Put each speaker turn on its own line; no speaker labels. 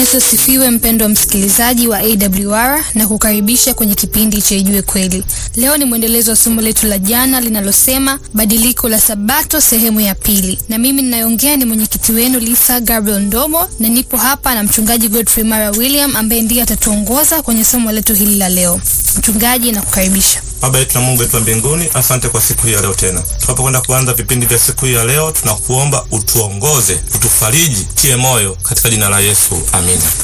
Yesu asifiwe, mpendwa msikilizaji wa AWR na kukaribisha kwenye kipindi cha Ijue Kweli. Leo ni mwendelezo wa somo letu la jana linalosema badiliko la Sabato sehemu ya pili, na mimi ninayoongea ni mwenyekiti wenu Lisa Gabriel Ndomo, na nipo hapa na mchungaji Godfrey Mara William ambaye ndiye atatuongoza kwenye somo letu hili la leo. Mchungaji, nakukaribisha.
Baba yetu na Mungu wetu wa mbinguni, asante kwa siku hii ya leo tena. Tunapokwenda kuanza vipindi vya siku hii ya leo, tunakuomba utuongoze, utufariji, tie moyo katika jina la Yesu, amina.